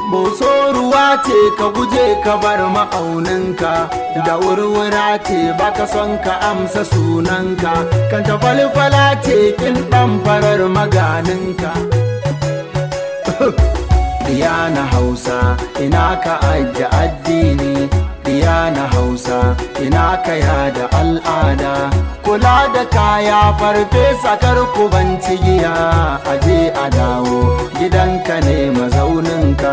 Boso ruwa ce ka guje ka bar ma'auninka da wurwura ce baka son ka amsa sunanka kan ta falfala ce kin ɗan farar maganinka Diya na Hausa ina ka ajiye addini Diya na Hausa ina ka yada al'ada kula da kaya farfesa karku ban giya aje a dawo gidanka ne mazauninka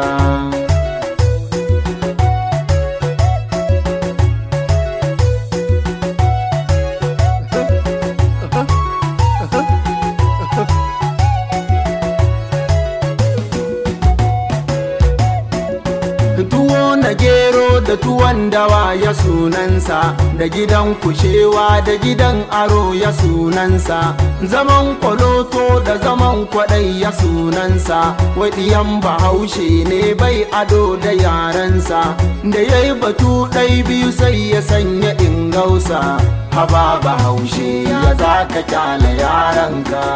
tuwo na gero da tuwon dawa ya sunansa da gidan kushewa da gidan aro ya sunansa zaman kwaloto da zaman kwadai ya sunansa waɗiyan bahaushe ne bai ado da yarensa da ya yi batu ɗai biyu sai ya sanya ingausa haba bahaushe ya za ka kyale yaranka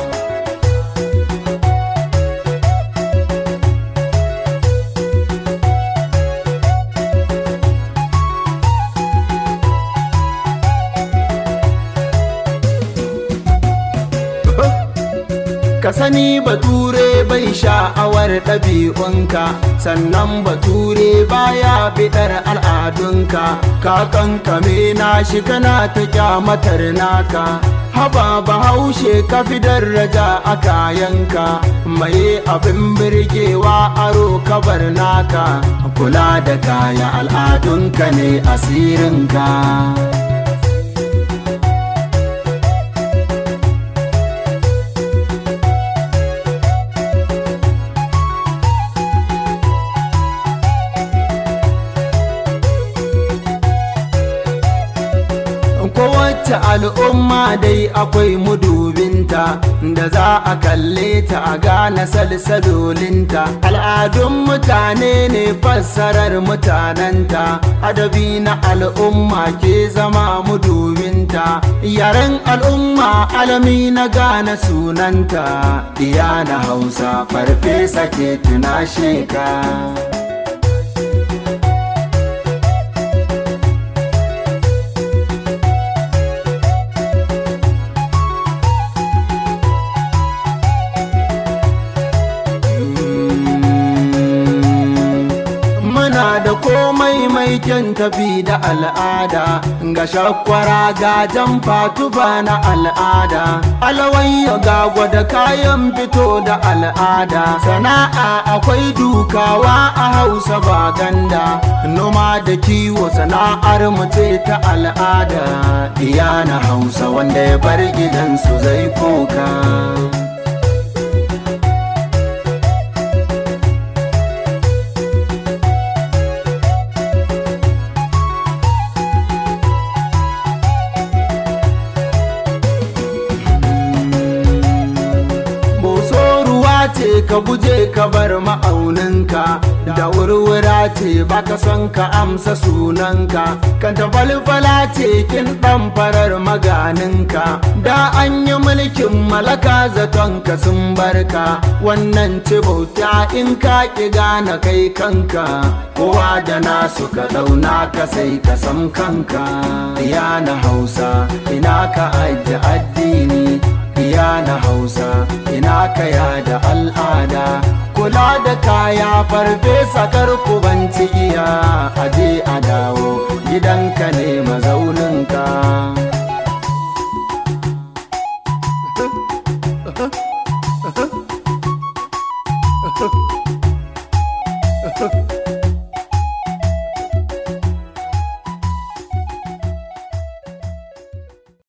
ka sani bature bai sha'awar ɗabi'unka sannan bature baya biɗar al'adunka ka kankame na shi kana ta kyamatar naka haba bahaushe ka fi daraja a kayanka mai abin birgewa aro kabar naka kula da kaya al'adunka ne asirinka kowace al'umma dai akwai mudubinta da za a kalle ta a gane salsalolinta al'adun mutane ne fassarar mutanenta adabi na al'umma ke zama mudubinta yaren al'umma alami na gane sunanta iya na hausa farfesa ke tunashe ka da komai mai kyan tafi da al'ada ga shakwara ga jan fatuba na al'ada alawayya ga gwada kayan fito da al'ada sana'a akwai dukawa a hausa ba ganda noma da kiwo sana'ar mace ta al'ada iya na hausa wanda ya bar gidansu zai koka ce ka guje ka bar ma'auninka da wurwura ce baka son ka amsa sunanka kan ta falfala ce kin dan farar maganinka da an yi mulkin malaka zaton ka sun barka wannan ce bauta in ka ki gane kai kanka kowa da nasu ka dauna ka sai ka san kanka ya na hausa ina ka ajiye addini iya na hausa ina kaya da al'ada kula da kaya farfesa karku ban giya a